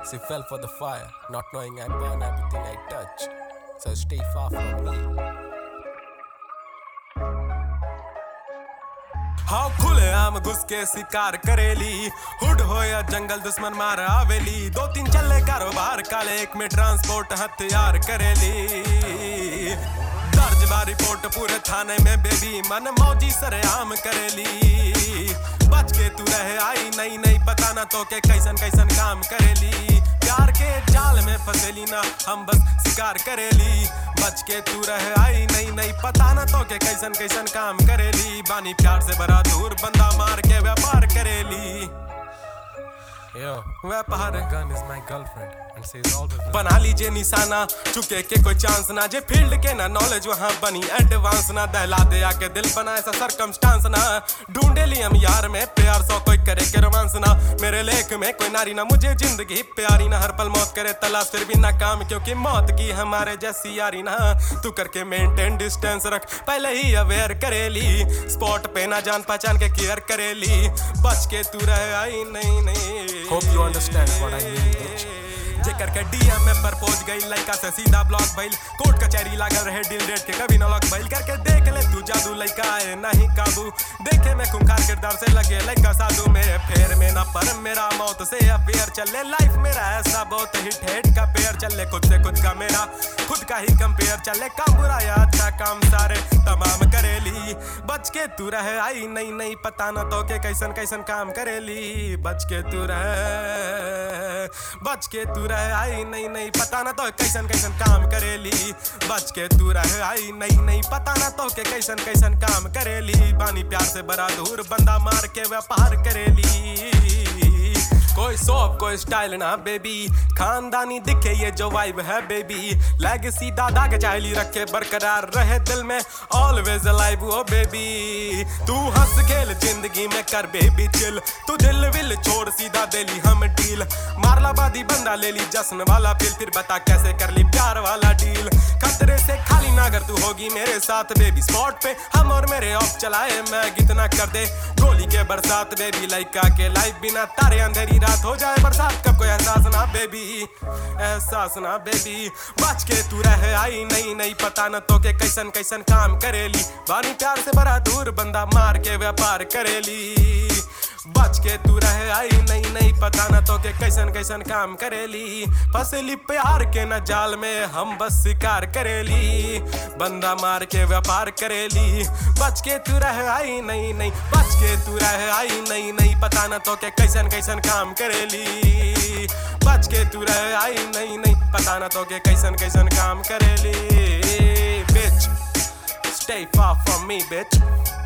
She fell for the fire, not knowing I burn everything I touch. So stay far from me. हाँ खुले आम घुस के शिकार करेली हुड हो या जंगल दुश्मन मार आवेली दो तीन चले कारोबार काले एक में ट्रांसपोर्ट हथियार करेली दर्ज बा रिपोर्ट पूरे थाने में बेबी मन मौजी सरेआम करेली बच के तू रहे आई नहीं नहीं पता ना तो के कैसन कैसन काम करेली प्यार के जाल में फंसेली ना हम बस शिकार करेली बच के तू रहे आई नहीं नहीं पता ना तो के कैसन कैसन काम करेली बानी प्यार से बड़ा दूर बंदा मार के व्यापार करेली Yo, व्यापार gun is my girlfriend and she is always बना लीजिए निशाना चुके के कोई चांस ना जे फील्ड के ना नॉलेज वहां बनी एडवांस ना दहला दे आके दिल बना ऐसा सरकमस्टांस ना ढूंढे ली हम यार में प्यार सौ कोई करे के रोमांस ना मेरे लेख में कोई नारी ना मुझे जिंदगी प्यारी ना हर पल मौत करे तलाश फिर भी नाकाम क्योंकि मौत की हमारे जैसी यारी ना तू करके मेंटेन डिस्टेंस रख पहले ही अवेयर करेली स्पॉट पे ना जान पहचान के केयर करेली बच के तू रहे आई नहीं नहीं Hope you understand what I mean, bitch. जेकर के डीएम में प्रपोज गई लड़का से सीधा ब्लॉक भइल कोर्ट कचहरी लागल रहे डील रेट के कभी न लॉक भइल करके देख ले तू जादू लड़का आए नहीं काबू देखे में खुंखार किरदार से लगे लड़का साधु मेरे फेर में ना पर मेरा मौत से अफेयर चले लाइफ मेरा ऐसा बहुत ही ठेठ का पेयर चले खुद से खुद का मेरा खुद का ही कंपेयर चले काम बुरा या अच्छा काम सारे तमाम करेली बच के तू रहे आई नहीं नहीं पता ना तो के कैसन कैसन काम करेली बच के तू रहे बच के तू रहे आई नहीं नहीं पता ना तो कैसन कैसन काम करेली बच के तू रहे आई नहीं नहीं पता ना तो के कैसन कैसन काम करेली बानी प्यार से बड़ा दूर बंदा मार के व्यापार करेली कोई सोप कोई स्टाइल ना बेबी खानदानी दिखे ये जो वाइब है बेबी लेगेसी दादा के चाहली रखे बरकरार रहे दिल में ऑलवेज अलाइव ओ बेबी तू हंस खेल जिंदगी में कर बेबी चिल तू दिल विल छोड़ सीधा दिली हम डील मारला बादी बंदा ले ली जश्न वाला फिर फिर बता कैसे कर ली प्यार वाला डील खतरे से खाली ना अगर तू होगी मेरे साथ बेबी स्पॉट पे हम और मेरे ऑफ चलाए मैं कितना कर दे गोली के बरसात बेबी लाइका के लाइफ बिना तारे अंधेरी रात हो जाए बरसात कब कोई एहसास ना बेबी एहसास ना बेबी बच के तू रहे आई नहीं नहीं पता न तो के कैसन कैसन काम करेली बानी प्यार से बड़ा दूर बंदा मार के व्यापार करेली बच के तू रहे आई नहीं नहीं पता न तो के कैसन कैसन काम करेली फसली प्यार के न जाल में हम बस शिकार करेली बंदा मार के व्यापार करेली बच के तू रहे आई नहीं नहीं बच के तू रहे आई नहीं नहीं पता न तो के कैसन कैसन काम करेली बच के तू रहे आई नहीं नहीं पता न तो के कैसन कैसन काम करेली bitch stay far from me bitch